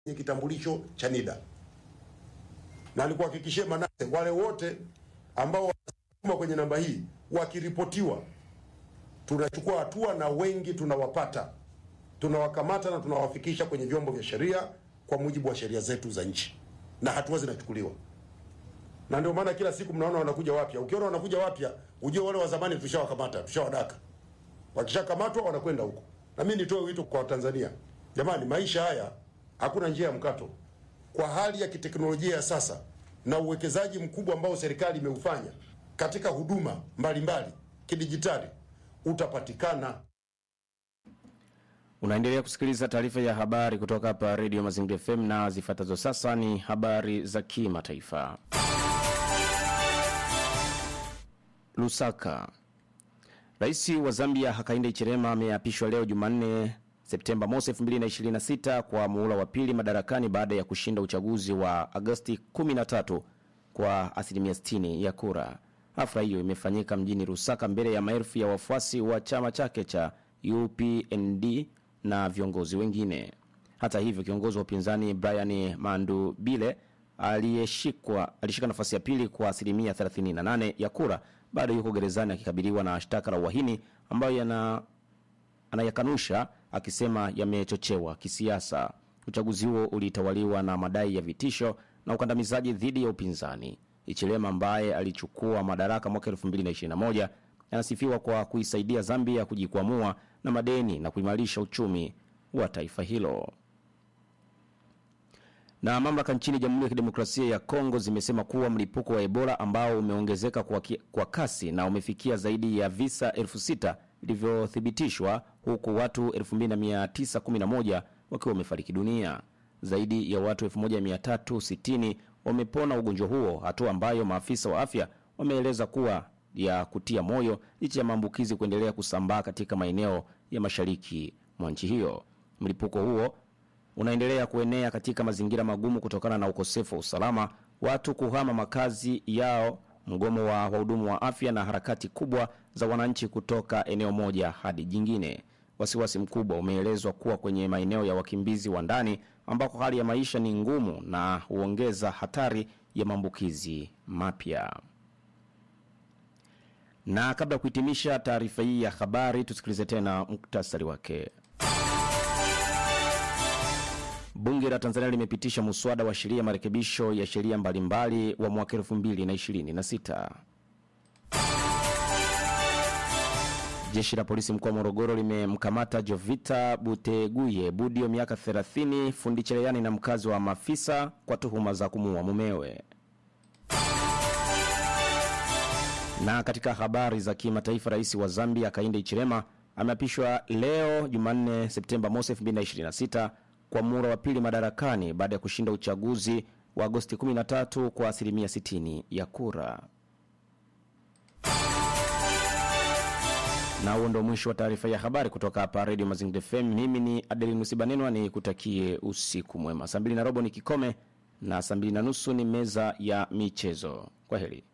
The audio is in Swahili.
kwenye kitambulisho cha NIDA, na nikuhakikishie Manase, wale wote ambao wanasukuma kwenye namba hii wakiripotiwa, tunachukua hatua na wengi tunawapata, tunawakamata na tunawafikisha kwenye vyombo vya sheria kwa mujibu wa sheria zetu za nchi, na hatua zinachukuliwa. Na ndio maana kila siku mnaona wanakuja wapya. Ukiona wanakuja wapya, ujue wale wa zamani tushawakamata, tushawadaka. Wakishakamatwa wanakwenda huko. Na mimi nitoe wito kwa Watanzania, jamani, maisha haya hakuna njia ya mkato. Kwa hali ya kiteknolojia ya sasa na uwekezaji mkubwa ambao serikali imeufanya katika huduma mbalimbali kidijitali, utapatikana. Unaendelea kusikiliza taarifa ya habari kutoka hapa Radio Mazingira FM na zifuatazo sasa ni habari za kimataifa. Lusaka. Rais wa Zambia Hakainde Hichilema ameapishwa leo Jumanne Septemba mosi 2026 kwa muhula wa pili madarakani baada ya kushinda uchaguzi wa Agosti 13 kwa asilimia 60 ya kura. Hafla hiyo imefanyika mjini Lusaka mbele ya maelfu ya wafuasi wa chama chake cha UPND na viongozi wengine. Hata hivyo, kiongozi wa upinzani Brian Mandubile aliyeshikwa alishika nafasi ya pili kwa asilimia 38 ya kura, bado yuko gerezani akikabiliwa na shtaka la uhaini ambayo yana anayakanusha akisema yamechochewa kisiasa. Uchaguzi huo ulitawaliwa na madai ya vitisho na ukandamizaji dhidi ya upinzani. Hichilema ambaye alichukua madaraka mwaka 2021 anasifiwa kwa kuisaidia Zambia kujikwamua na madeni na kuimarisha uchumi wa taifa hilo. Na mamlaka nchini Jamhuri ya Kidemokrasia ya Kongo zimesema kuwa mlipuko wa Ebola ambao umeongezeka kwa, ki, kwa kasi na umefikia zaidi ya visa elfu sita vilivyothibitishwa huku watu 2911 wakiwa wamefariki dunia. Zaidi ya watu 1360 wamepona ugonjwa huo, hatua ambayo maafisa wa afya wameeleza kuwa ya kutia moyo licha ya maambukizi kuendelea kusambaa katika maeneo ya mashariki mwa nchi hiyo. Mlipuko huo unaendelea kuenea katika mazingira magumu kutokana na ukosefu wa usalama, watu kuhama makazi yao, mgomo wa wahudumu wa afya na harakati kubwa za wananchi kutoka eneo moja hadi jingine. Wasiwasi mkubwa umeelezwa kuwa kwenye maeneo ya wakimbizi wa ndani ambako hali ya maisha ni ngumu na huongeza hatari ya maambukizi mapya. Na kabla ya kuhitimisha taarifa hii ya habari, tusikilize tena muktasari wake. Bunge la Tanzania limepitisha muswada wa sheria marekebisho ya sheria mbalimbali wa mwaka 2026. Jeshi la polisi mkoa wa Morogoro limemkamata Jovita Buteguye Budio, miaka 30, fundi cherehani na mkazi wa Mafisa kwa tuhuma za kumuua mumewe. Na katika habari za kimataifa, rais wa Zambia Hakainde Hichilema ameapishwa leo Jumanne Septemba mosi 2026 kwa muhula wa pili madarakani baada ya kushinda uchaguzi wa Agosti 13 kwa asilimia 60 ya kura. Na huo ndo mwisho wa taarifa ya habari kutoka hapa Radio Mazingira FM. Mimi ni Adeline Usibanenwa, ni kutakie usiku mwema. Saa mbili na robo ni kikome na saa mbili na nusu ni meza ya michezo. Kwa heri.